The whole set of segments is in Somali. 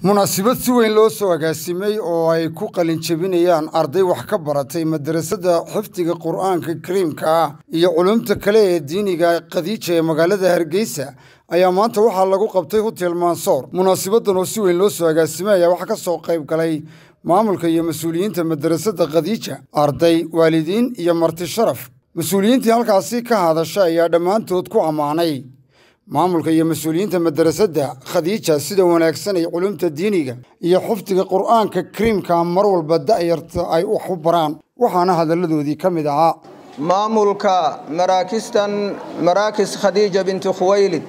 munaasabad si weyn loo soo agaasimay oo ay ku qalin jebinayaan arday wax ka baratay madarasada xifdiga qur'aanka kariimka ah iyo culumta kale ee diiniga khadiija ee magaalada hargeysa ayaa maanta waxaa lagu qabtay hotel mansoor munaasabadan oo si weyn loo soo agaasimay ayaa waxaa ka soo qayb galay maamulka iyo mas-uuliyiinta madarasada khadiija arday waalidiin iyo marti sharaf mas-uuliyiintii halkaasi ka hadasha ayaa dhammaantood ku ammaanay maamulka iyo mas-uuliyiinta madarasada khadiija sida wanaagsan ay culumta diiniga iyo xifdiga qur'aanka kariimka mar walba da'yarta ay wax u baraan waxaana hadalladoodii ka mid ahaa maamulka maraakistan maraakis khadiija binti khuwaylid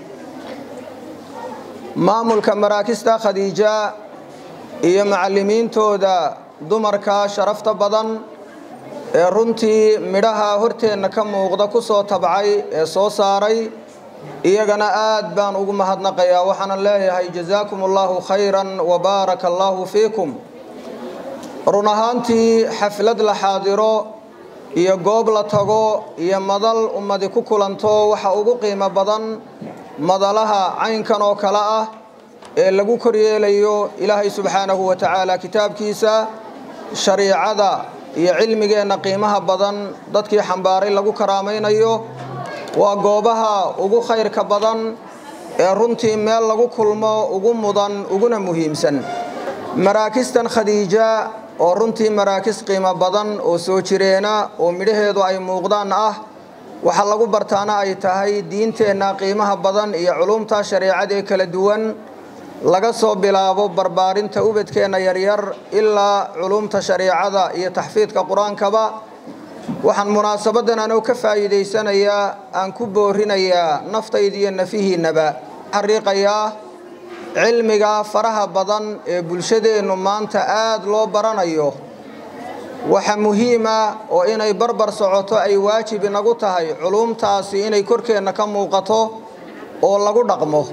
maamulka maraakista khadiija iyo macallimiintooda dumarka sharafta badan ee runtii midhaha horteenna ka muuqda ku soo tabcay ee soo saaray iyagana aad baan ugu mahadnaqayaa waxaana leeyahay jazaakum allahu khayran wa baaraka allahu fiikum run ahaantii xaflad la xaadiro iyo goob la tago iyo madal ummadi ku kulanto waxa ugu qiimo badan madalaha caynkan oo kale ah ee lagu koryeelayo ilaahay subxaanahu wa tacaala kitaabkiisa shariicada iyo cilmigeenna qiimaha badan dadkii xambaaray lagu karaamaynayo waa goobaha ugu khayrka badan ee runtii meel lagu kulmo ugu mudan uguna muhiimsan maraakistan khadiija oo runtii maraakis qiimo badan oo soo jireena oo midhaheedu ay muuqdaan ah waxa lagu bartaana ay tahay diinteenna qiimaha badan iyo culumta shareecadee kala duwan laga soo bilaabo barbaarinta ubadkeenna yaryar ilaa culumta shareecada iyo taxfiidka qur-aankaba waxaan munaasabadan anoo ka faa'iidaysanayaa aan ku boorinayaa naftayda iyo nafihiinnaba xariiqayaa cilmiga faraha badan ee bulshadeennu maanta aad loo baranayo waxa muhiima oo inay barbar socoto ay waajib inagu tahay culumtaasi inay korkeenna ka muuqato oo lagu dhaqmo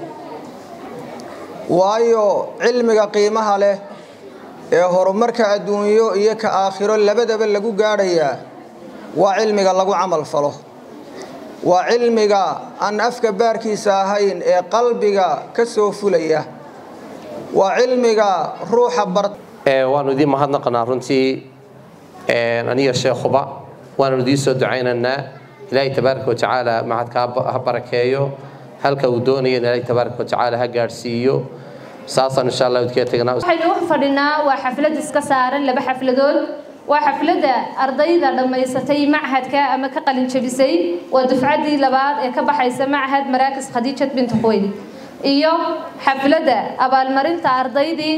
waayo cilmiga qiimaha leh ee horumarka adduunyo iyo ka aakhiro labadaba lagu gaadhayaa waa cilmiga lagu camal falo waa cilmiga aan afka baarkiisa ahayn ee qalbiga ka soo fulaya waa cilmiga ruuxa bar waanu idiin mahadnaqanaa runtii aniga sheekhuba waanu idiin soo ducaynaynaa ilaahay tabaaraka watacaala macadka ha barakeeyo halka uu doonaya in ilaahay tabaaraka watacaala ha gaadhsiiyo saasaan insha allah idinkaga tegnaa waxaynu u fadhinaa waa xaflad iska saaran laba xafladood waa xafladda ardayda dhammaysatay machadka ama ka qalin jabisay waa dufcaddii labaad ee ka baxaysa machad maraakis khadiijad binti khuwaylid iyo xafladda abaalmarinta ardaydii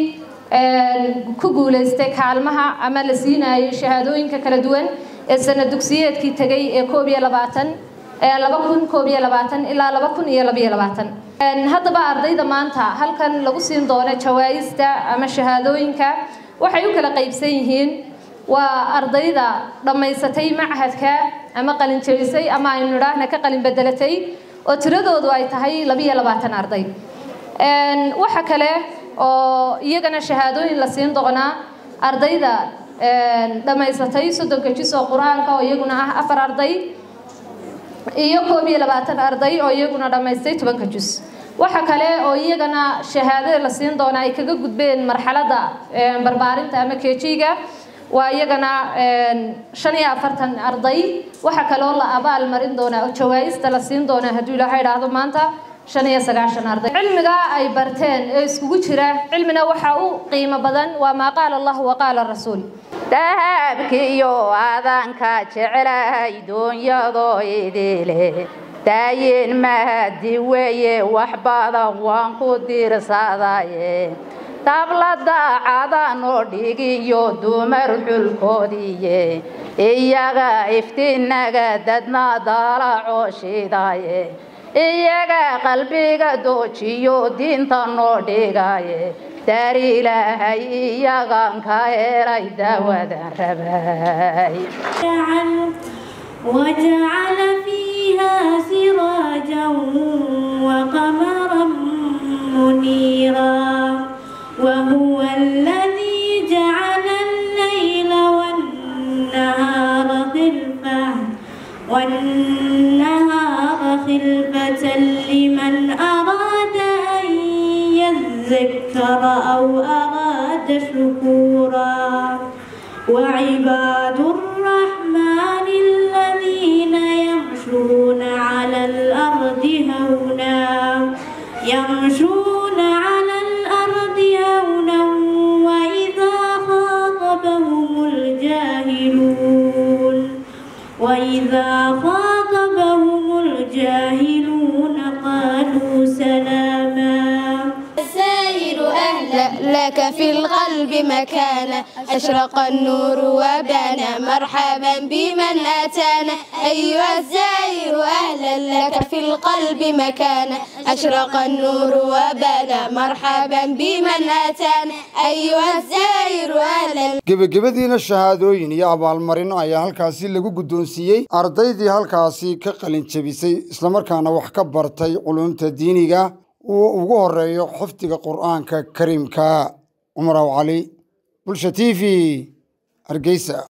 ku guulaystay kaalmaha ama la siinayo shahaadooyinka kala duwan ee sana dugsiyeedkii tegay ee koob iyo labaatan laba kun koob iyo labaatan ilaa laba kun iyo labiyo labaatan haddaba ardayda maanta halkan lagu siin doono jawaa'ista ama shahaadooyinka waxay u kala qaybsan yihiin waa ardayda dhammaysatay machadka ama qalin jabisay ama aynu nidhaahna ka qalin bedelatay oo tiradoodu ay tahay labiyo labaatan arday waxa kale oo iyagana shahaadooyin la siin doonaa ardayda dhammaysatay soddonka jis oo qur-aanka oo iyaguna ah afar arday iyo koob iyo labaatan arday oo iyaguna dhammaystay tobanka jus waxa kale oo iyagana shahaadada la siin doonaa ay kaga gudbeen marxaladda barbaarinta ama kejiga waa iyagana shan iyo afartan arday waxaa kaloo la abaal marin doonaa oo jawaa'ista la siin doonaa hadduu ilaaha idhaahdo maanta shan iyo sagaashan arday cilmiga ay barteen ee iskugu jira cilmina waxaa u qiimo badan waa maa qaala allah wa qaala rasuul dahabkiiyo adanka jeclay duunyadoo idile daayin mahadi weeye wax badan waan ku diirsadaye tablada cadanoo dhigiyo dumar xulkoodiye iyaga iftiinaga dadna daalacoo shidaye iyaga qalbiga doojiyo diinta noo dhigaye daar ilaahay iyagan ka helay daawadan rabay وجعل فيها سراجا وقمرا منيرا وهو الذي جعل الليل والنهار خلفة والنهار خلفة لمن أراد أن يذكر أو شكورا وعباد الرحمن الذين يمشون على الأرض هونا يمشون على الأرض هونا وإذا خاطبهم الجاهلون وإذا خاطبهم الجاهلون قالوا سلاما السائر أهلا لك في القلب مكانا أشرق النور وبانا مرحبا بمن أتانا أيها الزائر أهلا لك في القلب مكانا أشرق النور وبانا مرحبا بمن أتانا أيها الزائر أهلا gebagabadiina shahaadooyin iyo abaalmarino ayaa halkaasi lagu guddoonsiiyey ardaydii halkaasi ka qalin jebisay islamarkaana wax ka bartay culumta diiniga uu ugu horeeyo xifdiga qur'aanka kariimka cumar aw cali bulsha t v hargeysa